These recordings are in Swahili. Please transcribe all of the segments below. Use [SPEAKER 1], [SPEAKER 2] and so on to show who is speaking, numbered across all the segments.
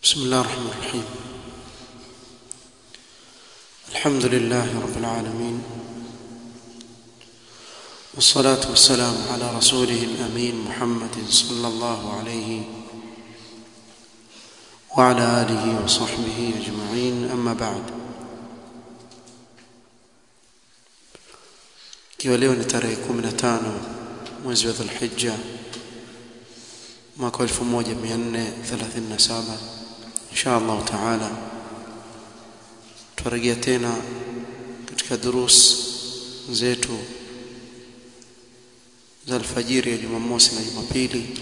[SPEAKER 1] بسم الله الرحمن الرحيم الحمد لله رب العالمين والصلاة والسلام على رسوله الأمين محمد صلى الله عليه وعلى آله وصحبه أجمعين أما بعد ikiwa leo ni tarehe 15 mwezi wa Dhulhijja mwaka 1437 insha Allah taala tutarejea tena katika durus zetu za alfajiri ya Jumamosi na Jumapili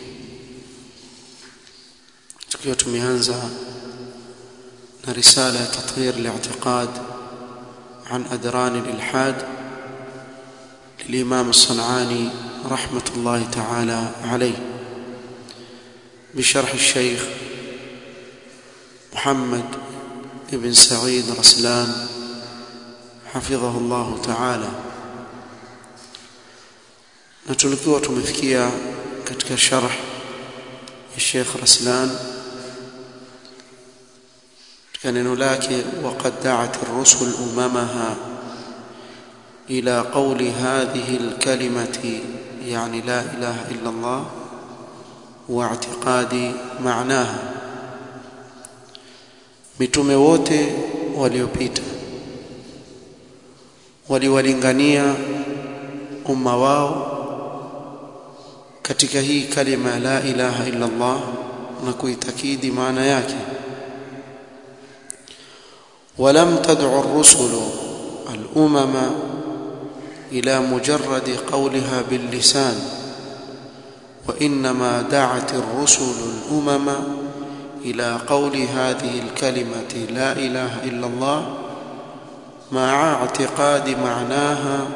[SPEAKER 1] tukiwa tumeanza na risala ya tathir al-i'tiqad عن أدران الإلحاد للإمام الصنعاني رحمة الله تعالى عليه بشرح الشيخ محمد بن سعيد رسلان حفظه الله تعالى na tulikuwa tumefikia katika sharh ya Sheikh Raslan katika neno lake waqad da'at ar-rusul umamaha ila qawli hadhihi al-kalimati yani la ilaha illa Allah wa i'tiqadi ma'naha mitume wote waliopita waliwalingania umma wao katika hii kalima la ilaha illa Allah na kuitakidi maana yake ولم تدع الرسل الأمم إلى مجرد قولها باللسان وإنما دعت الرسل الأمم إلى قول هذه الكلمة لا إله إلا الله مع اعتقاد معناها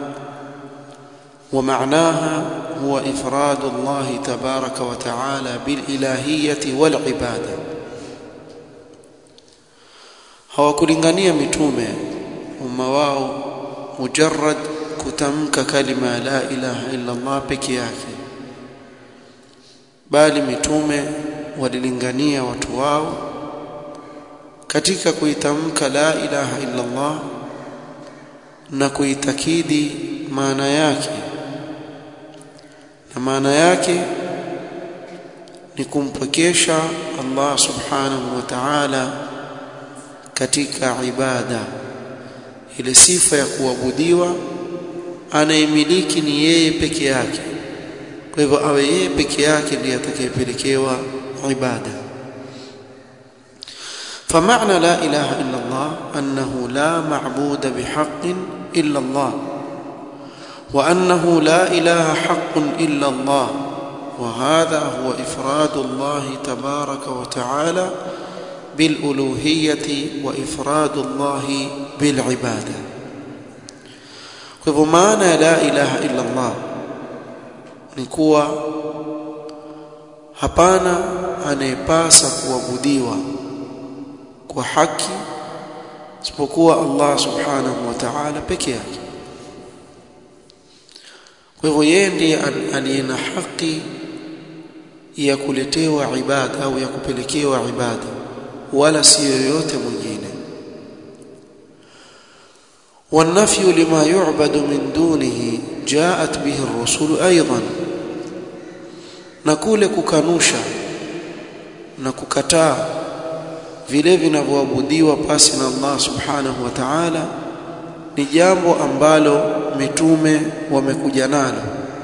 [SPEAKER 1] ومعناها هو إفراد الله تبارك وتعالى بالإلهية والعبادة hawakulingania mitume umma wao mujarrad kutamka kalima la ilaha illa Allah peke yake bali mitume walilingania watu wao katika kuitamka la ilaha illa Allah na kuitakidi maana yake na maana yake ni kumpwekesha Allah subhanahu wa ta'ala katika ibada ile sifa ya kuabudiwa anayemiliki ni yeye peke yake kwa hivyo awe yeye peke yake ndiye atakayepelekewa ibada فمعنى لا اله الا الله انه لا معبود بحق الا الله وانه لا اله حق الا الله وهذا هو افراد الله تبارك وتعالى بالالوهيه وافراد الله بالعباده kwa maana ya la ilaha illa Allah ni kuwa hapana anayepasa kuabudiwa kwa haki isipokuwa Allah subhanahu wa ta'ala peke yake kwa hivyo yeye ndiye aliye na haki ya kuletewa ibada au ya kupelekewa ibada wala si yoyote mwingine والنفي لما يعبد من دونه جاءت به الرسل ايضا na kule kukanusha na kukataa vile vinavyoabudiwa pasi na Allah subhanahu wa ta'ala ni jambo ambalo mitume wamekuja nalo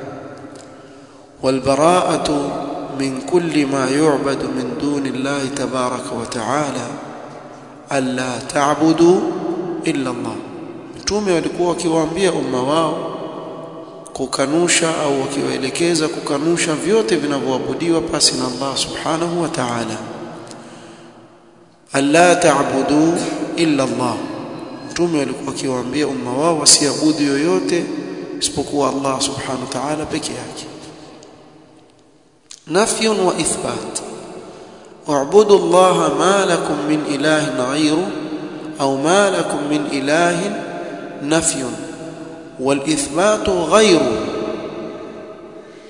[SPEAKER 1] walbara'atu min kulli ma yu'badu min duni Allah tabaraka wa ta'ala alla ta'budu illa Allah mitume walikuwa wakiwaambia umma wao kukanusha au wakiwaelekeza kukanusha vyote vinavyoabudiwa pasi na Allah subhanahu wa ta'ala alla ta'budu illa Allah mtume walikuwa wakiwaambia umma wao wasiabudu yoyote isipokuwa Allah subhanahu wa ta'ala peke yake نفي واثبات اعبدوا الله ما لكم من اله غيره او ما لكم من اله نفي والاثبات غيره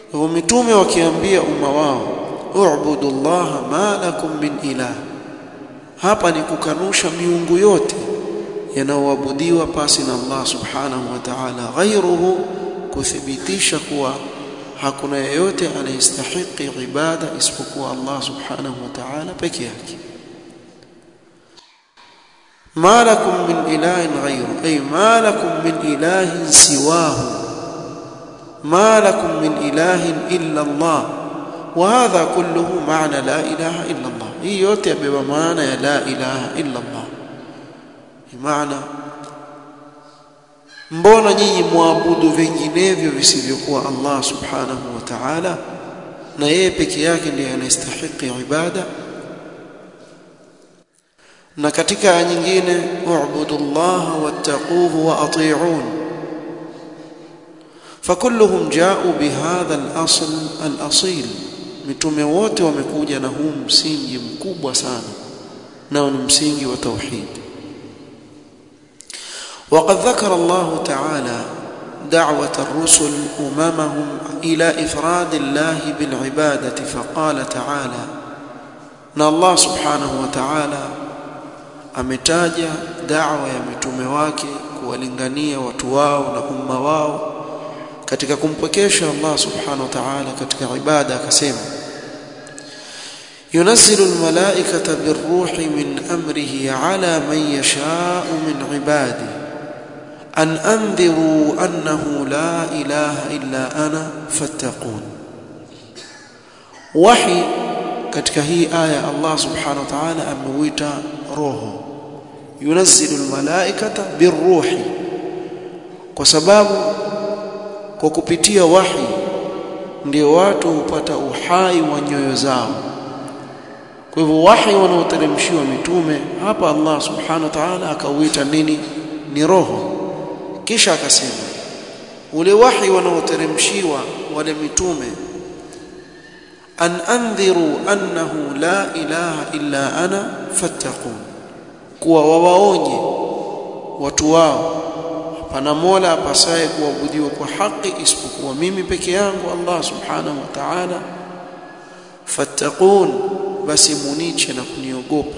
[SPEAKER 1] ومتومه wakiambia umma wao اعبدوا الله ما لكم من اله hapa ni kukanusha miungu yote yanayoabudiwa pasi na Allah subhanahu wa ta'ala ghairuhu kuthibitisha kuwa hakuna yeyote anayestahiki ibada isipokuwa Allah subhanahu wa ta'ala peke yake ما لكم من إله غيره أي ما لكم من إله سواه ما لكم من إله إلا الله وهذا كله معنى لا إله إلا الله هي yote yabeba maana ya la ilaha illa Allah maana mbona nyinyi muabudu vinginevyo visivyokuwa Allah subhanahu wa ta'ala na yeye peke yake ndiye anastahili ibada na katika aya nyingine u'budu Allah wattaquhu wa ati'un fakulluhum ja'u bihadha al-asl al-asil mitume wote wamekuja na huu msingi mkubwa sana nao ni msingi wa tauhid وقد ذكر الله تعالى دعوة الرسل أممهم إلى إفراد الله بالعبادة فقال تعالى أن الله سبحانه وتعالى ametaja da'wa ya mitume wake kuwalingania watu wao na umma wao katika kumpokesha Allah subhanahu wa ta'ala katika ibada akasema ينزل الملائكة بالروح من أمره على من يشاء من عباده أن أنذروا أنه لا إله إلا أنا فاتقون وحي katika hii aya Allah subhanahu wa ta'ala ameuita roho yunazzilu almalaikata birruhi kwa sababu kwa kupitia wahi ndio watu hupata uhai wa nyoyo zao kwa hivyo wahi wanaoteremshiwa mitume hapa Allah subhanahu wa ta'ala akauita nini ni roho kisha akasema ule wahi wanaoteremshiwa wale mitume an andhiru annahu la ilaha illa ana fattaqun kuwa wawaonye watu wao hapana mola apasaye kuabudiwa kwa haki isipokuwa mimi peke yangu Allah subhanahu wa ta'ala fattaqun basi muniche na kuniogopa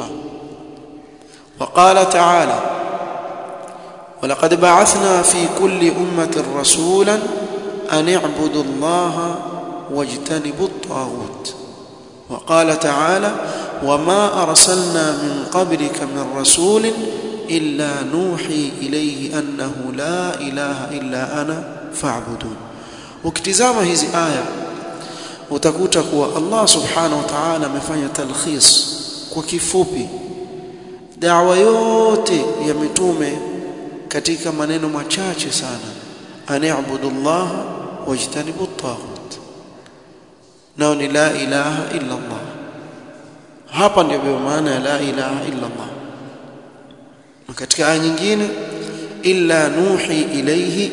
[SPEAKER 1] وقال تعالى ولقد بعثنا في كل أمة رسولا أن اعبدوا الله واجتنبوا الطاغوت وقال تعالى وما أرسلنا من قبلك من رسول إلا نوحي إليه أنه لا إله إلا أنا فاعبدون ukitizama hizi aya utakuta kuwa Allah subhanahu wa ta'ala amefanya talkhis kwa kifupi dawa yote ya mitume katika maneno machache sana ani'budu Allah wajtanibu at-taghut nao ni la ilaha illa Allah hapa ndio maana ya la ilaha illa Allah katika aya nyingine illa nuhi ilayhi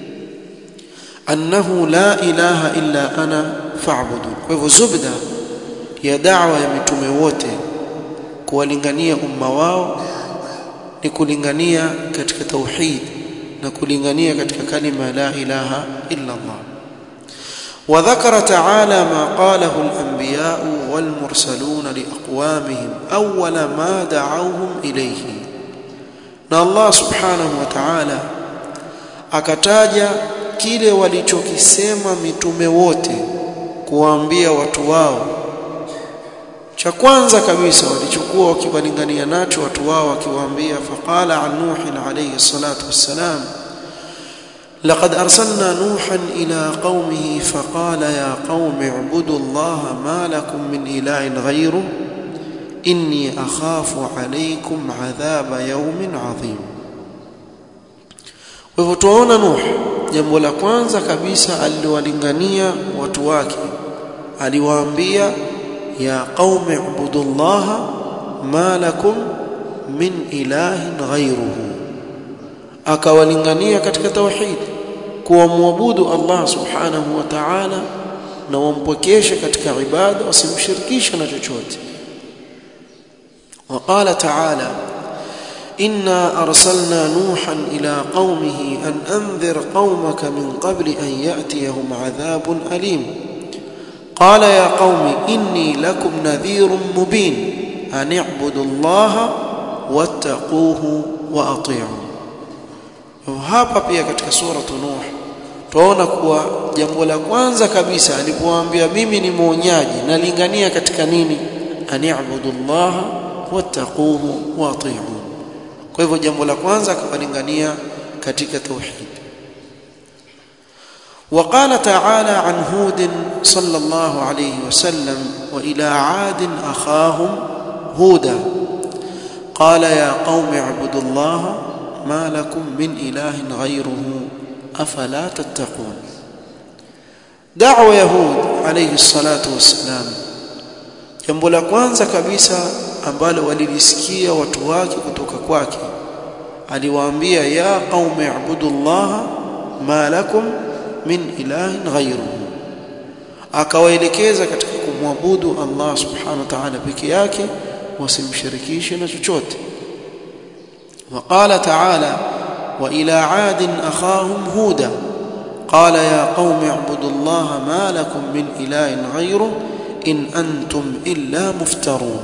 [SPEAKER 1] annahu la ilaha illa ana fa'budu kwa hivyo zubda ya da'wa ya mitume wote kuwalingania umma wao ni kulingania katika tauhid na kulingania katika kalima la ilaha illa Allah وذكر تعالى ما قاله الأنبياء والمرسلون لأقوامهم أول ما دعوهم إليه na Allah subhanahu wa ta'ala akataja kile walichokisema mitume wote kuwaambia watu wao cha kwanza kabisa walichokuwa wakiwalingania nacho watu wao wakiwaambia faqala an nuhin alayhi salatu wassalam لقد أرسلنا نوحا إلى قومه فقال يا قوم اعبدوا الله ما لكم من إله غيره إني أخاف عليكم عذاب يوم عظيم وفتوانا نوح jambo la kwanza kabisa aliwalingania watu wake aliwaambia ya qaumi ibudullaha ma lakum min ilahin ghayruhu akawalingania katika tauhid kuwa muabudu Allah subhanahu wa ta'ala na wampokeshe katika ibada wasimshirikishe na chochote وقال تعالى إنا أرسلنا نوحا إلى قومه أن أنذر قومك من قبل أن يأتيهم عذاب أليم قال يا قوم إني لكم نذير مبين an i'budu allaha wattaquhu wa ati'u hapa pia katika sura nuh tunaona kuwa jambo la kwanza kabisa alipowaambia mimi ni mwonyaji nalingania katika nini an i'budu allaha wattaquhu wa ati'u kwa hivyo jambo la kwanza akawalingania katika tauhid وقال تعالى عن هود صلى الله عليه وسلم والى عاد اخاهم هودا قال يا قوم اعبدوا الله ما لكم من اله غيره افلا تتقون دعوه يهود عليه الصلاه والسلام jambo la kwanza kabisa ambalo walilisikia watu wake kutoka kwake aliwaambia ya qaumi ibudullaha ma lakum min ilahin ghayruhu akawaelekeza katika kumwabudu Allah subhanahu wa ta'ala peke yake wasimshirikishe na chochote وقال تعالى والى عاد اخاهم هودا قال يا قوم اعبدوا الله ما لكم من اله غيره in antum illa muftarun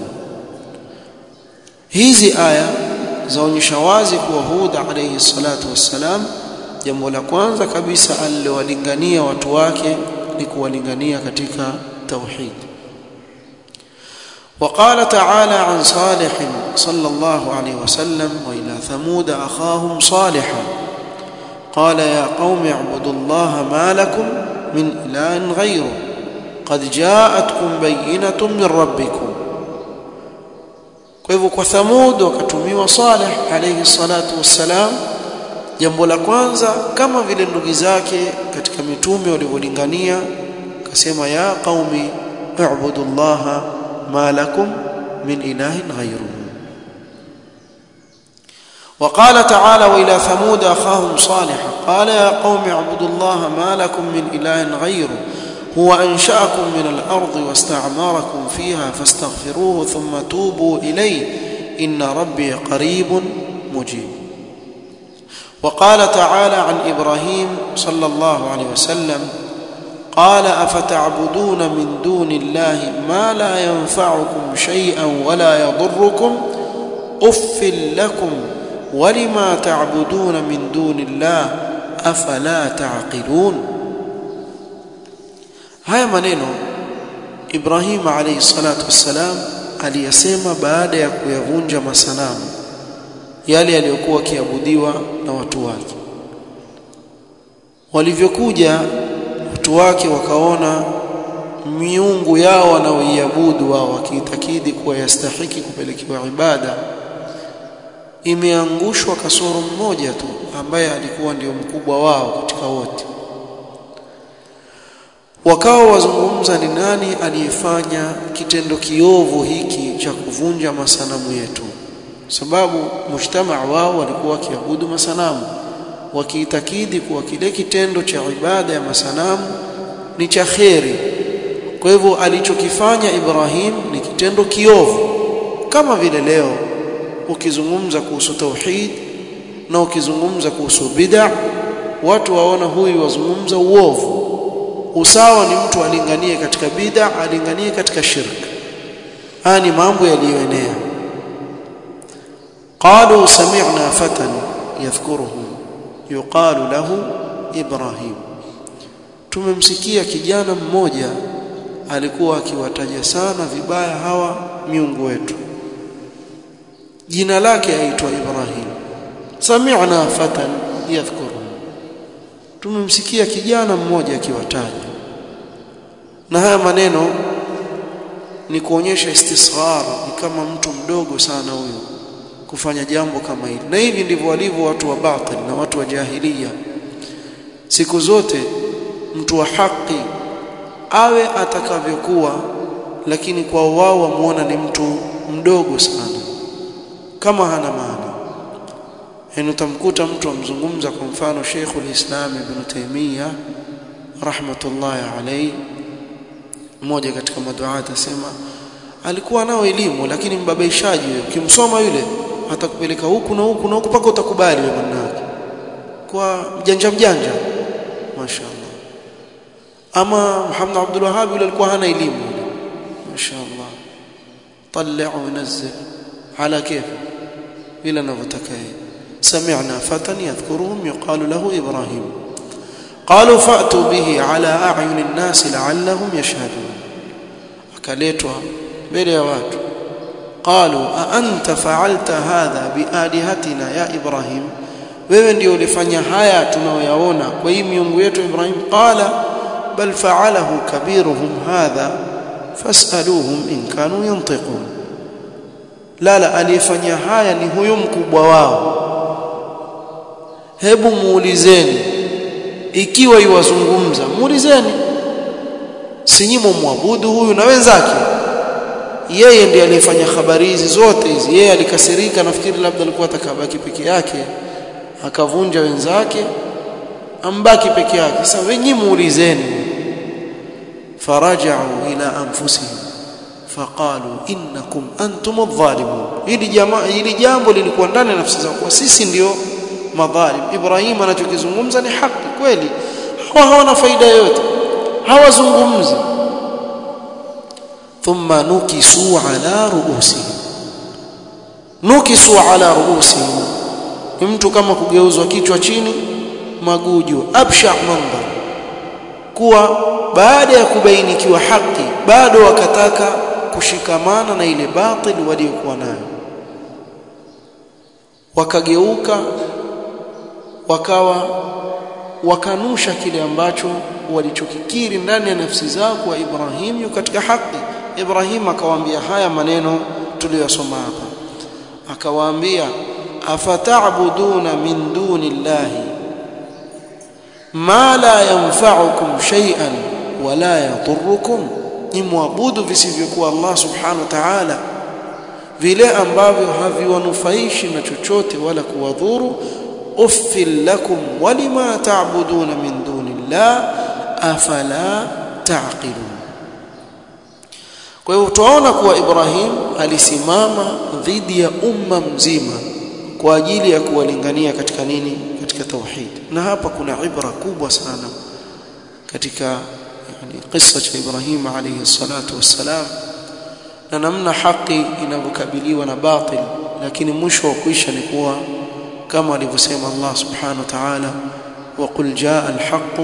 [SPEAKER 1] hizi aya zaonyesha wazi kuwa Huda alayhi salatu wassalam jambo la kwanza kabisa alilowalingania watu wake ni kuwalingania katika tauhid وقال تعالى عن صالح صلى الله عليه وسلم والى ثمود اخاهم صالحا قال يا قوم اعبدوا الله ما لكم من اله غيره قد جاءتكم بينة من ربكم kwa hivyo kwa Thamud wakatumiwa Saleh alayhi salatu wassalam jambo la kwanza kama vile ndugu zake katika mitume walivyolingania akasema ya qaumi i'budu llaha ma lakum min ilahin ghayruhu وقال تعالى والى ثمود اخاهم صالحا قال يا قوم اعبدوا الله ما لكم من اله غيره هو انشاكم من الارض واستعمركم فيها فاستغفروه ثم توبوا اليه ان ربي قريب مجيب وقال تعالى عن ابراهيم صلى الله عليه وسلم قال افتعبدون من دون الله ما لا ينفعكم شيئا ولا يضركم اف لكم ولما تعبدون من دون الله افلا تعقلون haya maneno Ibrahim alayhi salatu wassalam aliyasema baada ya kuyavunja masanamu yale yaliyokuwa kiabudiwa na watu wake walivyokuja watu wake wakaona miungu yao wanaoiabudu wao wakiitakidi kuwa yastahiki kupelekewa ibada imeangushwa kasoro mmoja tu ambaye alikuwa ndio mkubwa wao katika wote wakawa wazungumza ni nani aliyefanya kitendo kiovu hiki cha kuvunja masanamu yetu sababu mujtamaa wao walikuwa wakiabudu masanamu wakiitakidi kuwa kile kitendo cha ibada ya masanamu ni cha kheri kwa hivyo alichokifanya Ibrahim ni kitendo kiovu kama vile leo ukizungumza kuhusu tauhid na ukizungumza kuhusu bid'a watu waona huyu wazungumza uovu usawa ni mtu alinganie katika bid'a alinganie katika shirk haya ni mambo yaliyoenea qalu sami'na fatan yadhkuruhu yuqalu lahu ibrahim tumemsikia kijana mmoja alikuwa akiwataja sana vibaya hawa miungu wetu jina lake aitwa ibrahim sami'na fatan yadhkuruhu tumemsikia kijana mmoja akiwataja na haya maneno ni kuonyesha istisghar ni kama mtu mdogo sana huyo kufanya jambo kama hili na hivi ndivyo walivyo watu wa batil na watu wa jahiliya siku zote mtu wa haki awe atakavyokuwa lakini kwa wao wamuona ni mtu mdogo sana kama hana maana yani utamkuta mtu amzungumza kwa mfano Sheikhul Islam Ibn Taymiyyah rahmatullahi alayhi mmoja katika maduati asema alikuwa nao elimu lakini mbabaishaji wewe ukimsoma yule atakupeleka huku na huku na huku paka utakubali wewe manake kwa mjanja mjanja mashaallah ama Muhammad Abdul Wahhab yule alikuwa hana elimu mashaallah طلع ونزل على كيف vile anavyotaka yeye سمعنا فتى يذكرهم يقال له إبراهيم قالوا فأتوا به على أعين الناس لعلهم يشهدون akaletwa mbele ya watu قالوا أأنت فعلت هذا بآلهتنا يا إبراهيم wewe ndio ulifanya haya tunayoyaona kwa hii miungu yetu Ibrahim qala bal fa'alahu kabiruhum hadha fas'aluhum in kanu yantiqun la la aliyefanya haya ni huyo mkubwa wao hebu muulizeni ikiwa iwazungumza muulizeni si nyimo muabudu huyu na wenzake yeye ndiye aliyefanya habari hizi zote hizi yeye alikasirika nafikiri labda alikuwa atakabaki peke yake akavunja wenzake ambaki peke yake sasa wenyi muulizeni faraja'u ila anfusihim faqalu innakum antum adh-dhalimun hili jamaa hili jambo lilikuwa ndani ya nafsi zao kwa sisi ndio madhalim Ibrahim anachokizungumza ni haki kweli hawa hawana faida yoyote hawazungumzi thumma nukisu ala ruusihim nukisu ala ruusihim ni mtu kama kugeuzwa kichwa chini maguju absha mandhar kuwa baada ya kubainikiwa haki bado wakataka kushikamana na ile batil waliokuwa nayo wakageuka wakawa wakanusha kile ambacho walichokikiri ndani ya nafsi zao kwa Ibrahim yu katika haki Ibrahim akawaambia haya maneno tuliyosoma hapa akawaambia afata'buduna min dunillahi ma la yanfa'ukum shay'an wala yadhurrukum ni muabudu visivyokuwa Allah subhanahu wa ta'ala vile ambavyo haviwanufaishi na chochote wala kuwadhuru uffil lakum walima ta'buduna min dunillah afala ta'qilun kwa hiyo tunaona kuwa Ibrahim alisimama dhidi ya umma mzima kwa ajili ya kuwalingania katika nini katika tauhid na hapa kuna ibra kubwa sana katika yani kisa cha Ibrahim alayhi salatu wassalam na namna haki inavyokabiliwa na batil lakini mwisho wa kuisha ni kuwa kama alivyosema Allah subhanahu wa ta'ala wa qul jaa al-haqq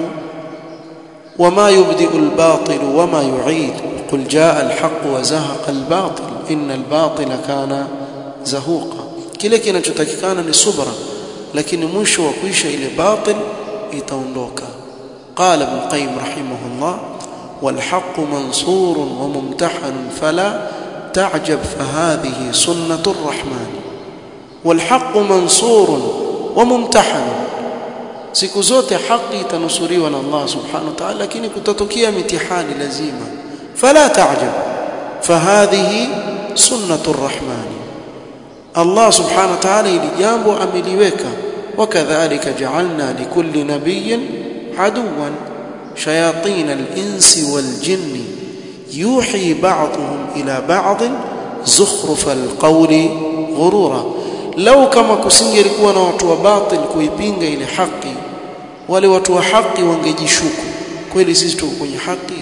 [SPEAKER 1] wama yubdi'u al-batil wama yu'id qul jaa al-haqq wa zahaqa al-batil inna al-batila kana zahuqa kile kinachotakikana ni subra lakini mwisho wa kuisha ile batil itaondoka قال ابن القيم رحمه الله والحق منصور وممتحن فلا تعجب فهذه سنة الرحمن والحق منصور وممتحن siku zote haki itanusuriwa na Allah subhanahu wa ta'ala lakini kutatokea mitihani lazima fala ta'jab fahadhihi sunnatu arrahman Allah subhanahu wa ta'ala ili jambo ameliweka wakadhalika ja'alna likulli nabiyyin aduwan shayatin al-insi wal-jinni yuhi ba'dhum ila ba'd zukhruf al-qawli ghurura lau kama kusingelikuwa na watu wa batil kuipinga ile haki wale watu wa haki wangejishuku kweli sisi tuko kwenye haki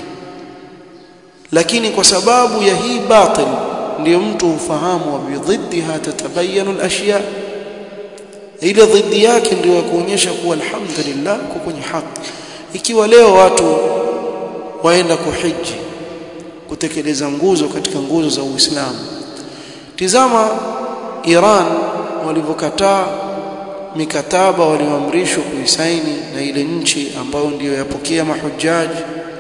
[SPEAKER 1] lakini kwa sababu ya hii batil ndio mtu ufahamu wa bidhiddiha tatabayanu al-ashya ile dhidi yake ndio kuonyesha kuwa alhamdulillah kwa kwenye haki ikiwa leo watu waenda kuhiji kutekeleza nguzo katika nguzo za Uislamu tizama Iran walivyokataa mikataba walioamrishwa kuisaini na ile nchi ambayo ndiyo yapokea mahujaji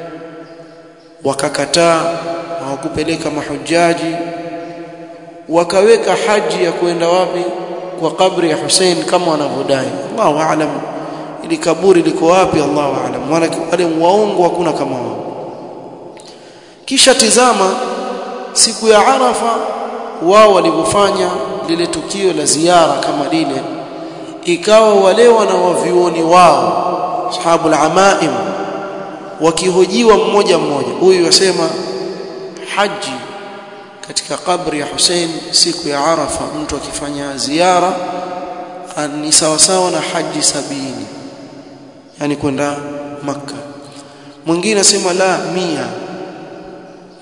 [SPEAKER 1] wakakataa hawakupeleka mahujaji wakaweka haji ya kwenda wapi kwa kabri ya Hussein kama wanavyodai Allahu aalam ili kaburi liko wapi Allahu aalam wala wale waongo hakuna kama wao kisha tizama siku ya Arafa wao walivyofanya lile tukio la ziara kama lile ikawa wale wanawavioni wao ashabu al-amaim wakihojiwa mmoja mmoja huyu yasema haji katika kabri ya Hussein siku ya Arafa mtu akifanya ziara ni sawa sawa na haji sabini yani kwenda maka mwingine asema la mia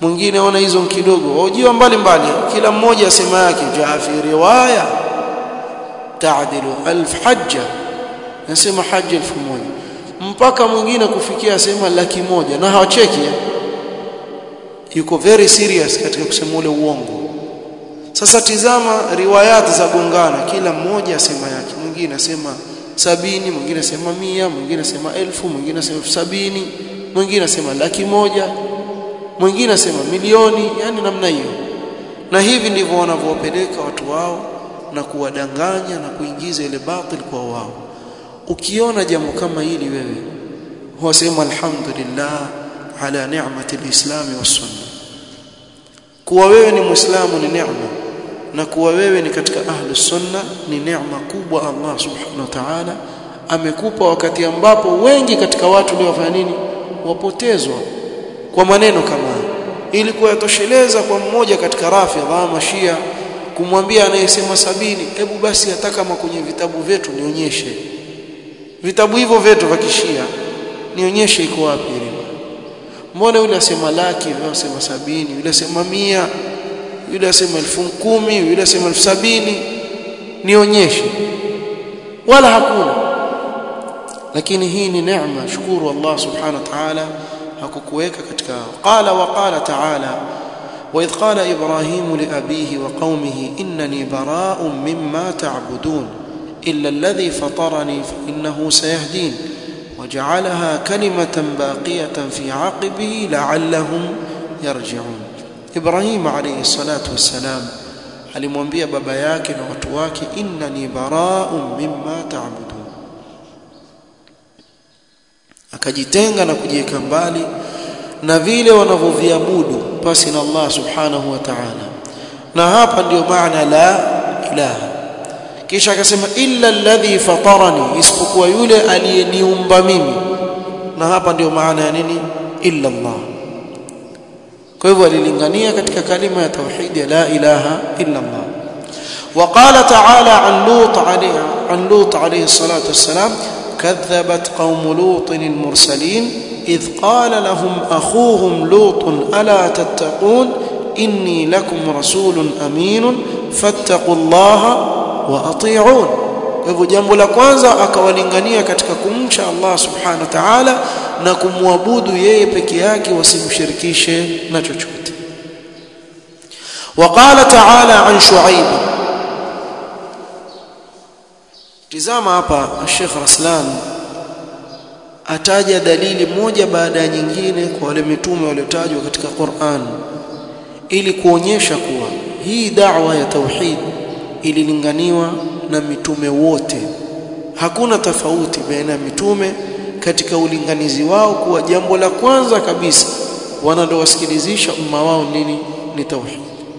[SPEAKER 1] mwingine ona hizo kidogo wajua mbali mbali kila mmoja asema yake jaa fi riwaya taadilu alf hajja nasema haji elfu moja mpaka mwingine kufikia asema laki moja na hawacheki yuko very serious katika kusema ule uongo sasa tizama riwayati za gongana kila mmoja asema yake mwingine asema sabini mwingine asema mia mwingine asema elfu mwingine asema elfu sabini mwingine asema laki moja mwingine asema milioni yani namna hiyo na hivi ndivyo wanavyowapeleka watu wao na kuwadanganya na kuingiza ile batil kwa wao ukiona jambo kama hili wewe huwasema alhamdulillah ala ni'mati alislam was-sunnah kuwa wewe ni muislamu ni neema na kuwa wewe ni katika ahlu sunna ni neema kubwa Allah subhanahu wa ta'ala amekupa wakati ambapo wengi katika watu leo wafanya nini wapotezwa kwa maneno kama ili kuyatosheleza kwa mmoja katika rafidha mashia kumwambia anayesema sabini hebu basi hata kama kwenye vitabu vyetu nionyeshe vitabu hivyo vyetu vya kishia nionyeshe iko wapi ile mbona yule asema laki yule asema sabini yule asema mia yule asema elfu kumi yule asema elfu sabini nionyeshe wala hakuna lakini hii ni neema shukuru Allah subhanahu wa ta'ala hakukuweka katika qala wa qala ta'ala وإذ قال إبراهيم لأبيه وقومه إنني براء مما تعبدون إلا الذي فطرني فإنه سيهدين وجعلها كلمة باقية في عقبه لعلهم يرجعون إبراهيم عليه الصلاة والسلام alimwambia baba yake na watu wake innani bara'un mimma ta'budun akajitenga na kujiweka mbali na vile wanavyoviabudu pasi na Allah subhanahu wa ta'ala na hapa ndio maana la ilaha kisha akasema illa alladhi fatarani isipokuwa yule aliyeniumba mimi na hapa ndio maana ya nini illa Allah kwa hivyo alilingania katika kalima ya tauhid ya la ilaha illa Allah وقال تعالى عن لوط عليه عن لوط عليه الصلاه والسلام كذبت قوم لوط المرسلين إذ قال لهم أخوهم لوط ألا تتقون إني لكم رسول أمين فاتقوا الله وأطيعون hivyo jambo la kwanza akawalingania katika kumcha Allah subhanahu wa ta'ala na kumwabudu yeye peke yake wasimshirikishe na chochote وقال تعالى عن شعيب tizama hapa Sheikh Raslan ataja dalili moja baada ya nyingine kwa wale mitume waliotajwa katika Qur'an ili kuonyesha kuwa hii da'wa ya tauhid ililinganiwa na mitume wote hakuna tofauti baina ya mitume katika ulinganizi wao kuwa jambo la kwanza kabisa wanalowasikilizisha umma wao nini ni tauhid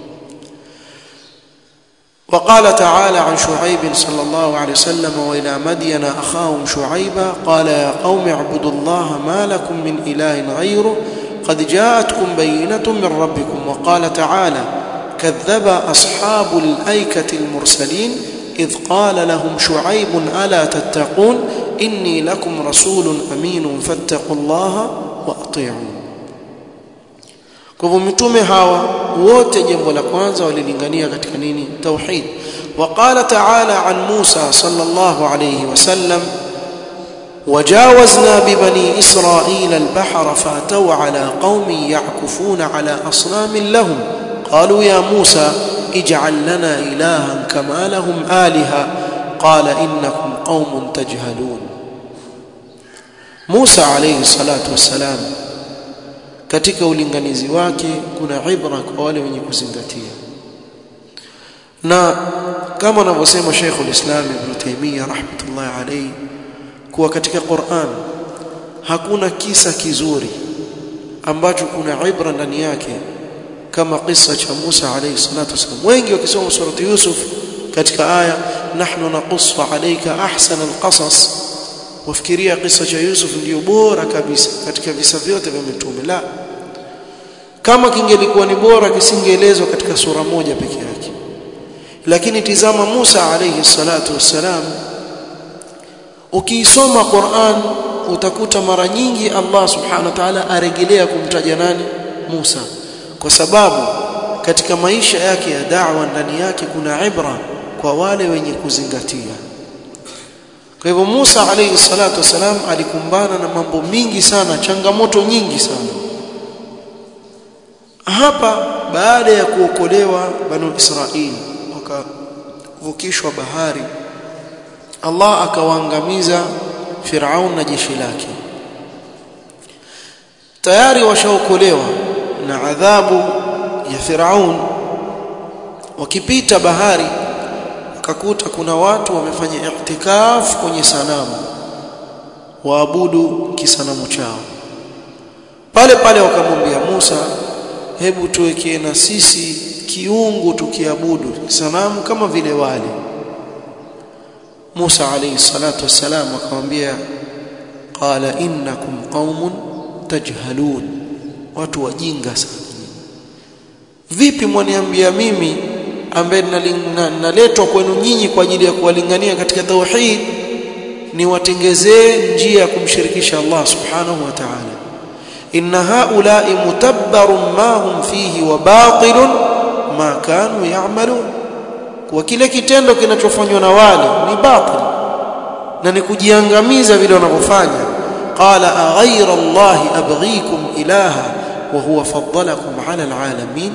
[SPEAKER 1] وقال تعالى عن شعيب صلى الله عليه وسلم وإلى مدين أخاهم شعيبا قال يا قوم اعبدوا الله ما لكم من إله غيره قد جاءتكم بينة من ربكم وقال تعالى كذب أصحاب الأيكة المرسلين إذ قال لهم شعيب ألا تتقون إني لكم رسول أمين فاتقوا الله وأطيعون kwa hivyo mitume hawa wote jambo la kwanza walilingania katika nini tauhid وقال تعالى عن موسى صلى الله عليه وسلم وجاوزنا ببني إسرائيل البحر فأتوا على قوم يعكفون على أصنام لهم قالوا يا موسى اجعل لنا إلها كما لهم آلهة قال إنكم قوم تجهلون موسى عليه الصلاة والسلام katika ulinganizi wake kuna ibra kwa wale wenye kuzingatia na kama anavyosema Sheikh ulislam Ibn Taymiyyah rahmatullahi alayhi kuwa katika Qur'an hakuna kisa kizuri ambacho kuna ibra ndani yake kama kisa cha Musa alayhi salatu wasallam wengi wakisoma surati Yusuf katika aya nahnu naqussu alayka ahsana alqasas wafikiria kisa cha Yusuf ndio bora kabisa katika visa vyote vya mitume la kama kingelikuwa ni bora kisingeelezwa katika sura moja peke yake lakini tizama Musa alayhi salatu wassalam ukiisoma Qur'an utakuta mara nyingi Allah subhanahu wa ta'ala arejelea kumtaja nani Musa kwa sababu katika maisha yake ya da'wa ndani yake kuna ibra kwa wale wenye kuzingatia kwa hivyo Musa alayhi salatu wasalam alikumbana na mambo mingi sana changamoto nyingi sana hapa baada ya kuokolewa banu Israili wakavukishwa bahari Allah akawaangamiza Firaun na jeshi lake tayari washaokolewa na adhabu ya Firaun wakipita bahari wakakuta kuna watu wamefanya i'tikaf kwenye sanamu waabudu kisanamu chao pale pale wakamwambia Musa hebu tuwekee na sisi kiungu tukiabudu sanamu kama vile wale Musa alayhi salatu wassalam akamwambia qala innakum qaumun tajhalun watu wajinga sana vipi mwaniambia mimi ambaye naletwa kwenu nyinyi kwa ajili ya kuwalingania katika tauhid ni watengezee njia ya kumshirikisha Allah subhanahu wa ta'ala inna haula'i mutabbarun ma hum fihi wa batilun ma kanu ya'malun kwa kile kitendo kinachofanywa na wale ni batil na ni kujiangamiza vile wanavyofanya qala aghayra Allah abghikum ilaha wa huwa faddalakum ala alalamin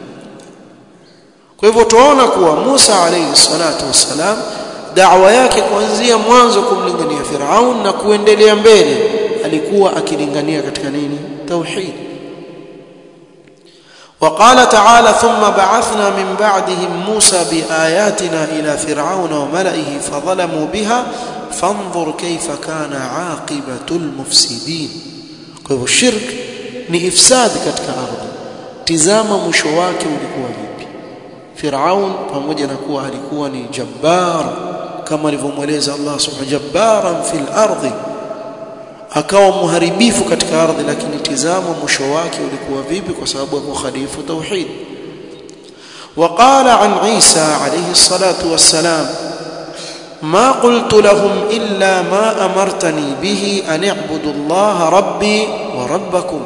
[SPEAKER 1] kwa hivyo tunaona kuwa Musa alayhi salatu wassalam da'wa yake kuanzia mwanzo kumlingania Firaun na kuendelea mbele alikuwa akilingania katika nini tauhid وقال تعالى ثم بعثنا من بعدهم موسى بآياتنا إلى فرعون وملئه فظلموا بها فانظر كيف كان عاقبة المفسدين kwa shirk ni ifsad katika ardhi tizama mwisho wake ulikuwa vipi Firaun pamoja na kuwa alikuwa ni jabbar kama alivyomweleza Allah subhanahu jabbaran fil ardi akawa muharibifu katika ardhi lakini tizama mwisho wake ulikuwa vipi kwa sababu ya kukhalifu tauhid وقال عن عيسى عليه الصلاة والسلام ما قلت لهم إلا ما أمرتني به أن اعبدوا الله ربي وربكم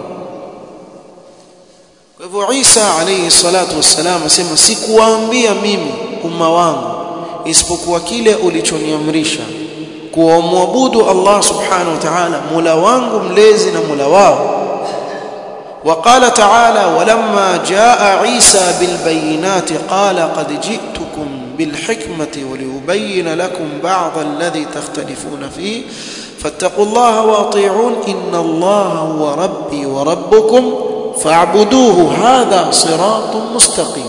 [SPEAKER 1] hivyo Isa alayhi salatu wassalam asema sikuwaambia mimi umma wangu isipokuwa kile ulichoniamrisha kuwamwabudu Allah subhanahu wa ta'ala mula wangu mlezi na mula wao وقال تعالى ولما جاء عيسى بالبينات قال قد جئتكم بالحكمة ولأبين لكم بعض الذي تختلفون فيه فاتقوا الله واطيعون إن الله هو ربي وربكم فاعبدوه هذا صراط مستقيم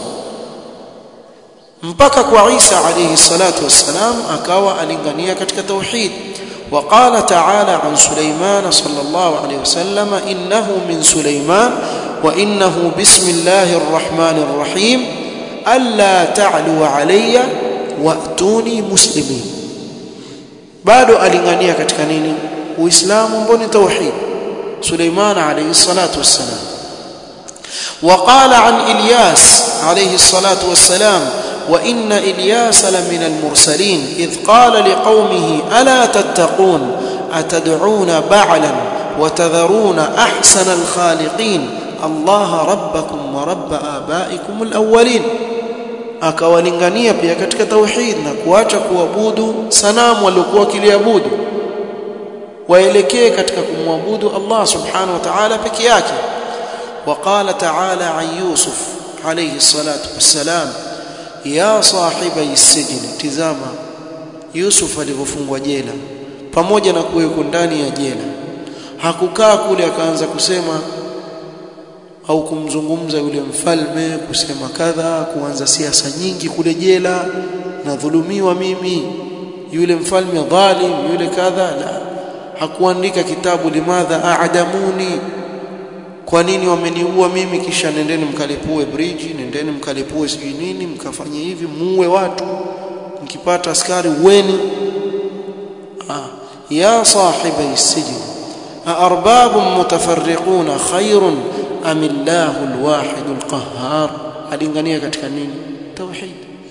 [SPEAKER 1] mpaka kwa Isa alayhi salatu wassalam akawa alingania katika tauhid وقال تعالى عن سليمان صلى الله عليه وسلم إنه من سليمان وإنه بسم الله الرحمن الرحيم ألا تعلوا علي وأتوني مسلمين bado alingania katika nini uislamu mboni tauhid Suleiman alayhi salatu wassalam وقال عن إلياس عليه الصلاة والسلام وإن إلياس لمن المرسلين إذ قال لقومه ألا تتقون أتدعون بعلا وتذرون أحسن الخالقين الله ربكم ورب آبائكم الأولين akawalingania pia katika tauhid na kuacha kuabudu sanamu waliokuwa wakiliabudu waelekee katika kumwabudu Allah subhanahu wa ta'ala peke yake وقال تعالى عن يوسف عليه الصلاة والسلام ya sahibi السجن tizama Yusuf alivyofungwa jela pamoja na kuwekwa ndani ya jela hakukaa kule akaanza kusema au kumzungumza yule mfalme kusema kadha kuanza siasa nyingi kule jela na dhulumiwa mimi yule mfalme dhalim yule kadha la hakuandika kitabu limadha aadamuni kwa nini wameniua mimi kisha nendeni mkalipue bridge nendeni mkalipue sijui nini mkafanye hivi muue watu mkipata askari weni ah ya sahibi السجن أأرباب متفرقون خير أم الله الواحد القهار alingania katika nini tauhid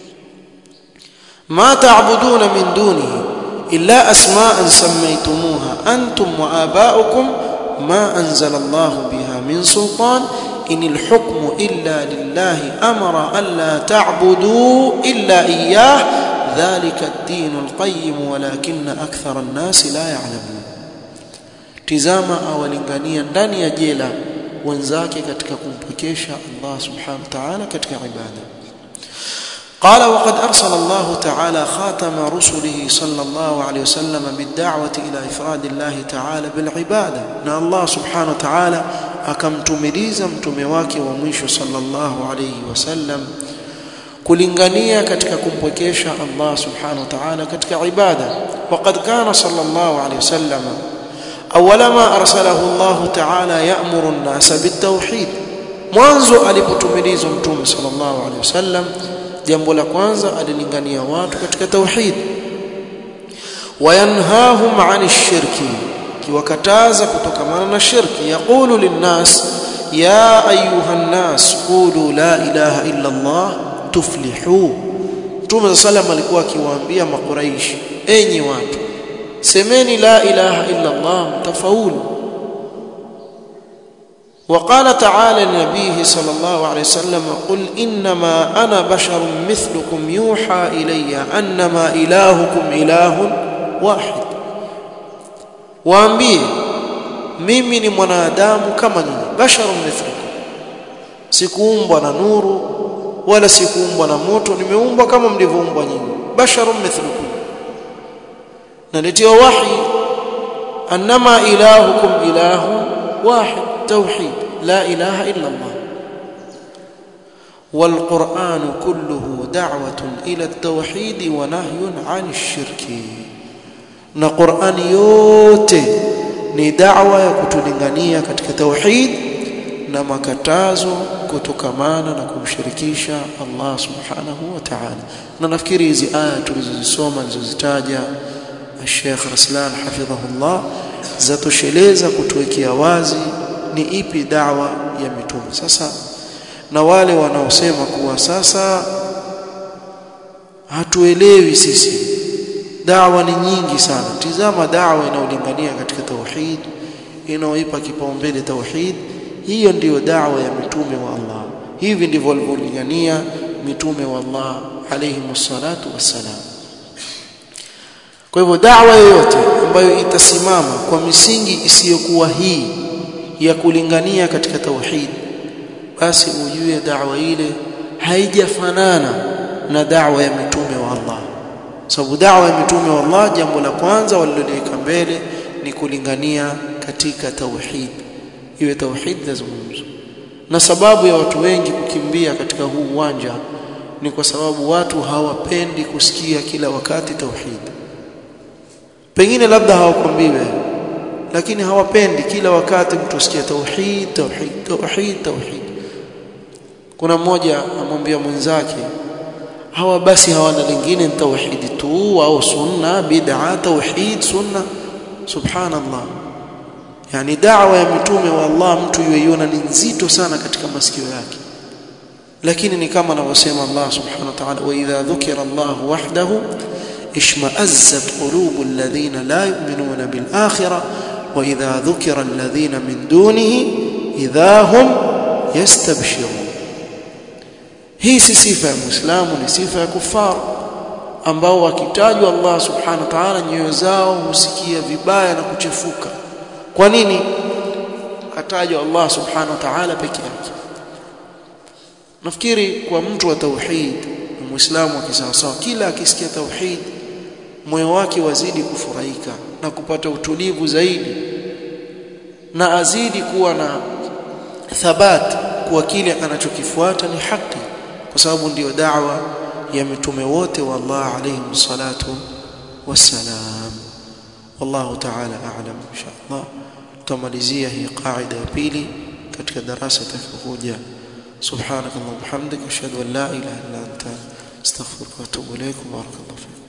[SPEAKER 1] ما تعبدون من دونه إلا أسماء سميتموها أنتم وآباؤكم ما أنزل الله بها من سلطان inil hukmu illa lillahi amara alla ta'budu illa iyyah dhalika ad-din al-qayyim walakinna akthara an-nas la ya'lamun tizama awalingania ndani ya jela wenzake katika kumpokesha Allah subhanahu wa ta'ala katika ibada قال وقد أرسل الله تعالى خاتم رسله صلى الله عليه وسلم بالدعوة إلى إفراد الله تعالى بالعبادة أن الله سبحانه وتعالى akamtumiliza mtume wake wa mwisho sallallahu alayhi wasallam kulingania katika kumpwekesha Allah subhanahu wa ta'ala katika ibada waqad kana sallallahu alayhi wasallam awwala ma arsalahu Allah ta'ala ya'muru an-nasa bit-tauhid mwanzo alipotumilizwa mtume sallallahu alayhi wasallam jambo la kwanza alilingania watu katika tauhid wayanhahum 'ani shirki kiwakataza kutokamana na shirki yaqulu linnas ya ayuha nnas qulu la ilaha illa Allah tuflihu Mtume sallam alikuwa akiwaambia makuraishi enyi watu semeni la ilaha illa Allah mtafaulu وقال تعالى لنبيه صلى الله عليه وسلم قل إنما أنا بشر مثلكم يوحى إلي أنما إلهكم إله واحد waambie mimi ni mwanadamu kama nyinyi basharun mithlukum sikuumbwa na nuru wala sikuumbwa na moto nimeumbwa kama mlivyoumbwa nyinyi basharun mithlukum naletewa wahi annama ilahukum ilahu wahid tauhid la ilaha illa Allah والقرآن كله دعوة إلى التوحيد ونهي عن الشرك na Qur'ani yote ni da'wa ya kutulingania katika tauhid na makatazo kutokamana na kumshirikisha Allah subhanahu wa ta'ala na nafikiri hizi aya tulizozisoma nilizozitaja Sheikh Raslan hafidhahullah zatosheleza kutuwekea wazi ni ipi da'wa ya mitume sasa na wale wanaosema kuwa sasa hatuelewi sisi dawa ni nyingi sana tizama dawa inayolingania katika tauhid inaoipa kipaumbele tauhid hiyo ndiyo dawa ya mitume wa Allah hivi ndivyo walivyolingania mitume wa Allah alayhi salatu wassalam kwa hivyo dawa yoyote ambayo itasimama kwa misingi isiyokuwa hii ya kulingania katika tauhid basi ujue dawa ile haijafanana na dawa ya mitume wa Allah sababu dawa ya mitume wa Allah jambo la kwanza waliloliweka mbele ni kulingania katika tauhid iwe tauhid lazungumzwa na sababu ya watu wengi kukimbia katika huu uwanja ni kwa sababu watu hawapendi kusikia kila wakati tauhid pengine labda hawakwambiwe lakini hawapendi kila wakati mtu asikie tauhid tauhid tauhid tauhid kuna mmoja amwambia mwenzake hawa basi hawana lingine tauhidi tu au sunna bid'a tauhid sunna subhanallah yani da'wa ya mitume wa Allah mtu yuiona ni nzito sana katika masikio yake lakini ni kama anavyosema Allah subhanahu wa ta'ala wa idha dhukira Allah wahdahu ishma'azzat qulubu alladhina la yu'minuna bil akhirah wa idha dhukira alladhina min dunihi idha hum yastabshirun hii si sifa ya muislamu ni sifa ya kufar ambao wakitajwa Allah subhanahu wa ta'ala nyoyo zao husikia vibaya na kuchefuka kwa nini atajwa Allah subhanahu wa ta'ala peke yake nafikiri kwa mtu wa tauhid muislamu akisawasawa kila akisikia tauhid moyo wake wazidi kufurahika na kupata utulivu zaidi na azidi kuwa na thabat kuwa kile anachokifuata ni haki kwa sababu ndiyo da'wa ya mitume wote wa Allah alayhi salatu wassalam wallahu ta'ala a'lam inshallah tutamalizia hii qaida ya pili katika darasa itakayokuja subhanakallahumma wa bihamdika ashhadu an la ilaha illa anta astaghfiruka wa atubu ilayk barakallahu fiik